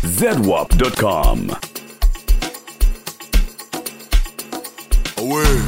zedwap.com. Away.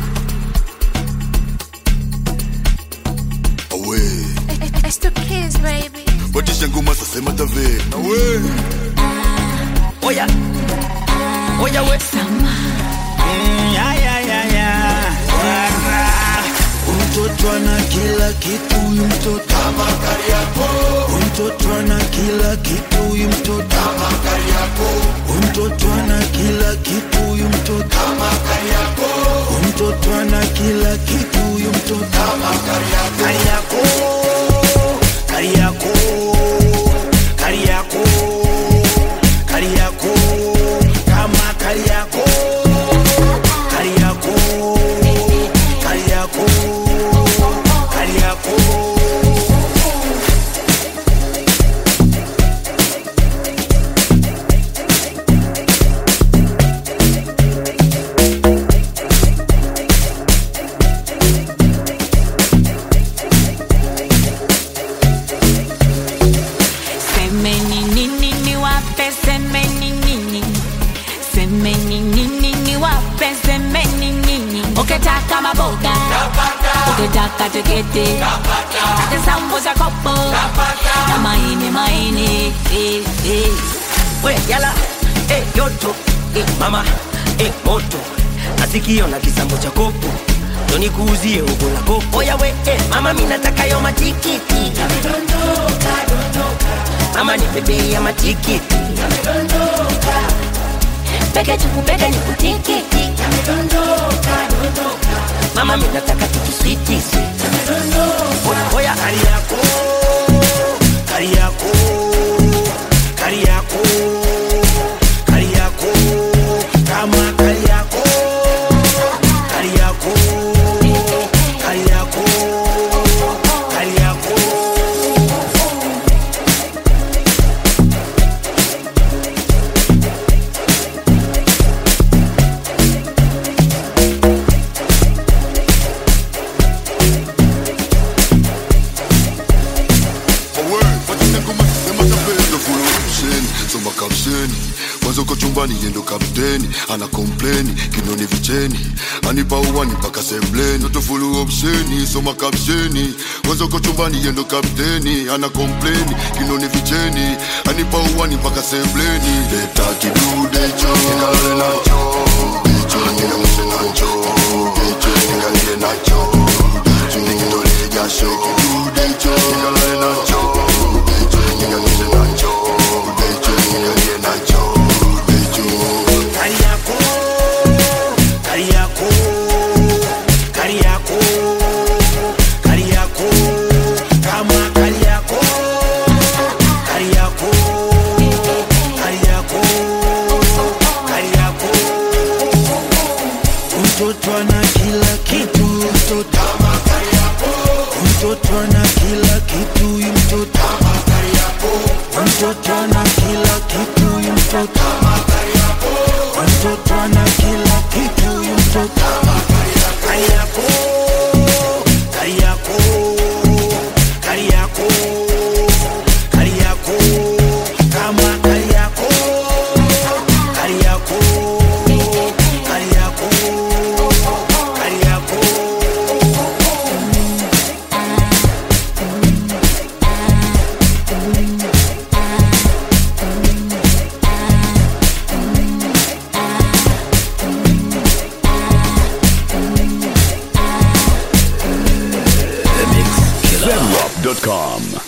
Away. It's the kids, baby. Batisha ngoma sasa matave. Away. Oya. Oya we. Mm, ya, ya, ya, ya. Wara. Mtoto ana kila kitu huyu mtoto kama Kariakoo. Mtoto ana kila kitu huyu mtoto kama Kariakoo. Mtoto ana kila kitu huyu mtoto kama Kariakoo. Mtoto ana kila kitu huyu mtoto kama Kariakoo. Kariakoo. Kariakoo. Kariakoo. Kama Kariakoo. Kariakoo. Kariakoo. Kariakoo. Semeni nini niwape, semeni nini, semeni nini niwape, semeni nini. Ukitaka maboga, ukitaka tiketi, hata sambusa kopo na maini maini. eh, eh. we yala eh, yoto eh, mama eh, moto nasikio na kisambo cha kopo ndo nikuuzie ugo la kopo oya we eh, mama mi nataka yo matikiti mama ni bebe ya matikiti Peke tukupeke ni kutikiti, mama mi nataka tukiswitisi oya kari yako kari yako kari yako kari yako kama kari yako kari yako kari yako kari yako Away. Batisha ngoma sasa matave. Ndo full option. Soma caption. Mwanzo uko chumbani yendo kapteni ana kompleni kinoni vicheni anipa uwani mpaka sembleni Ndo full option. Soma caption. Mwanzo uko chumbani yendo kapteni ana kompleni kinoni vicheni anipa uwani mpaka sembleni leta kidude cho nikalale nacho cho nikamshe nacho cho nikalie nacho cho nikitolee jasho kidude cho nikalale nacho cho nikamshe nacho cho nikalie nacho cho Kariako, Kariako, Kariako, Kariako, kama Kariako, Kariako, Kariako, Kariako. Mtoto ana kila kitu mtoto kama Kariakoo. Mtoto ana kila kitu huyu mtoto kama Kariakoo. Mtoto ana kila kitu huyu mtoto kama Kariakoo. Mtoto ana kila kitu huyu mtoto kama Kariako, Kariako, Kariako, Kariako, kama Kariako, Kariako, Kariako, Kariako. zedwap.com.